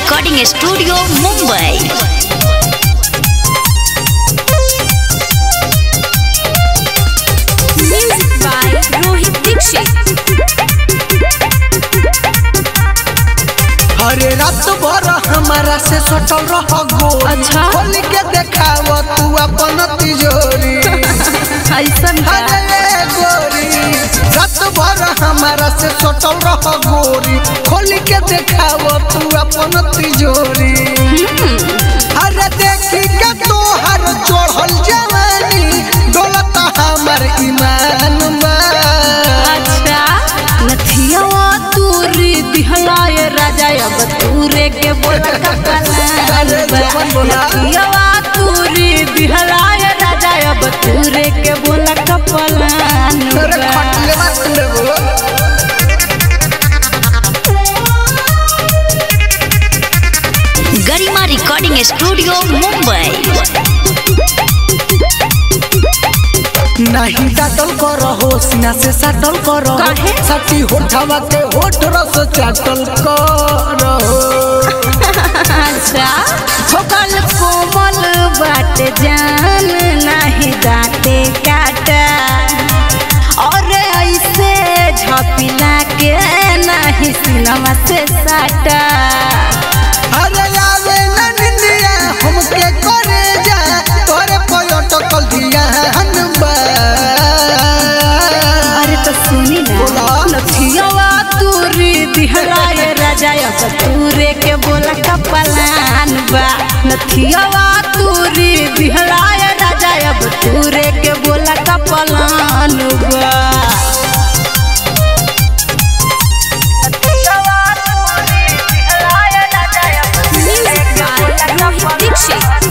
Recording studio Mumbai Music by Rohit Dixit. अरे रात भर हमारा से सटल रह गोरी अच्छा। खोल के देखाव तू अपन तिजोरी ऐसन का अरे गोरी रात भर हमारा से सटल रह गोरी खोल के देखाव तू अपन तिजोरी अरे देखी के तोहर चढ़ल जवानी दौलत हमर ईमान बा अच्छा नथियावा तूरी दिहलाए राजा अब तूरे के बोला अरे जवन बोला। नथियावा तूरी दिहलाए राजा अब तूरे के बोला कपलान अरे खटले बात लेबो गरिमा रिकॉर्डिंग स्टूडियो मुंबई नहीं डाटल कर हो सीना से सटल कर काहे? सटी होठवा के होठ रस चाटल कर अच्छा होकल कोमल बाट जान नहीं दाते काटा और ऐसे झपिला के नहीं सिनवा से साटा अरे आवे न निंदिया हमके करे जा तोरे पयटकल दिया हनबा अरे तो सुनी ना बोला। नथियावा तूरी दिहलाए राजा अब तूरे के बोला कपलान बा नथियावा तूरी दिहलाए राजा अब तूरे के बोला कपलान बा Music by Rohit Dixit.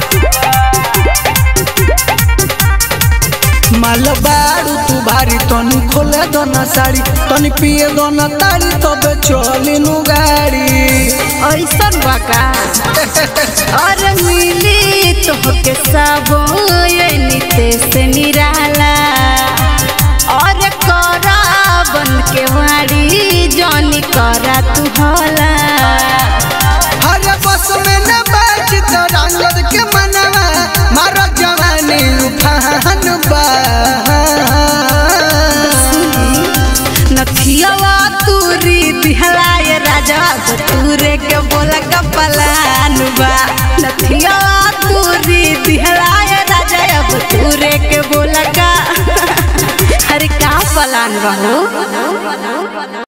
माल बारू तू भारी तनी खोले दोना साड़ी तनी पिए दोना ताड़ी तबे चली नु गाड़ी ऐसन बका और मिली तोहके सब ये नीते से निराला और करा बन के वाड़ी जॉनी करा तू होला हरे बस में न बैठ तो रंगत के मनवा मारो जवानी उठान बा नथियावा तूरी दिहलाए राजा तूरे के बोला कपलान बा नथियावा तूरी दिहलाए राजा अब तूरे के बोला का अरे का पलान बा हो